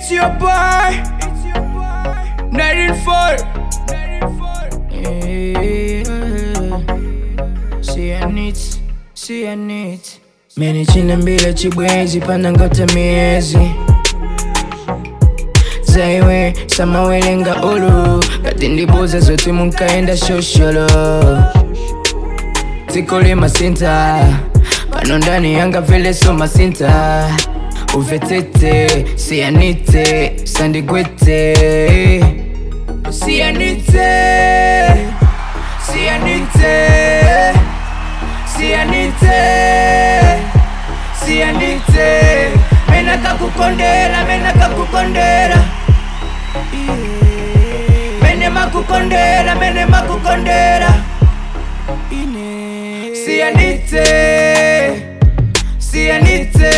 It's your boy. It's your boy. Night four. See I need, see I need. Mene china mbila chibwezi pana ngata miezi zaiwe samawelenga ulu kati ndibuza zote munkaenda shosholo tikoli masinta pano ndani yanga vele so masinta uvetete sianite sandigwete sianite sianite sianite sianite mena kakukondera mena kakukondera mene makukondera mene makukondera sianite sianite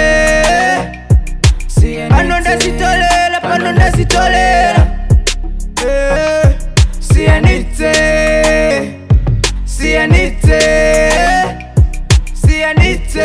pano ndazitolera pano ndazitolera Eh, sianite sianite sianite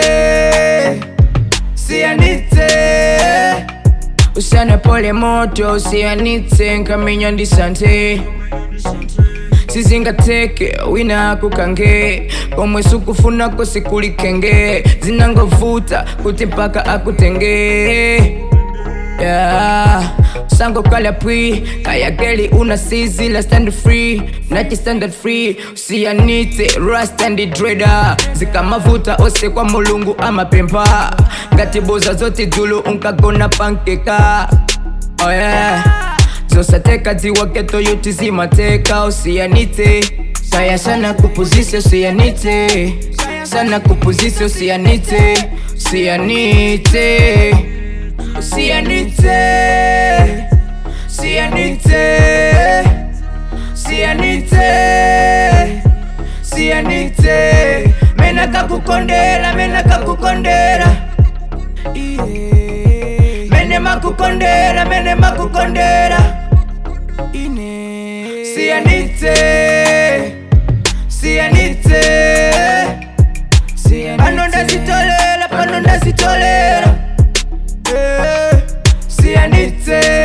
sianite usana pole moto sianite nkaminya ndisante sizingateke wina akukange pomwe sukufunako sikulikenge zinangovuta kuti mpaka akutenge yeah. sango kala pwi kayakeli una sizi la stand free nachi standard free usiyanite rastandi dreda zikamavuta ose kwa mulungu amapempa ngatibuza zoti dzulu unkagona pankeka oh yeah. zosateka dziwaketo yuti zimateka usiyanite saya sana kupuzise usiyanite sana kupuzise usiyanite usiyanite usiyanite usiyanite usiyanite usiyanite mena kakukondera mena kakukondera yeah. mene makukondera mene makukondera ine siyanite siyanite pano ndazitolera pano ndazitolera Eh, siyanite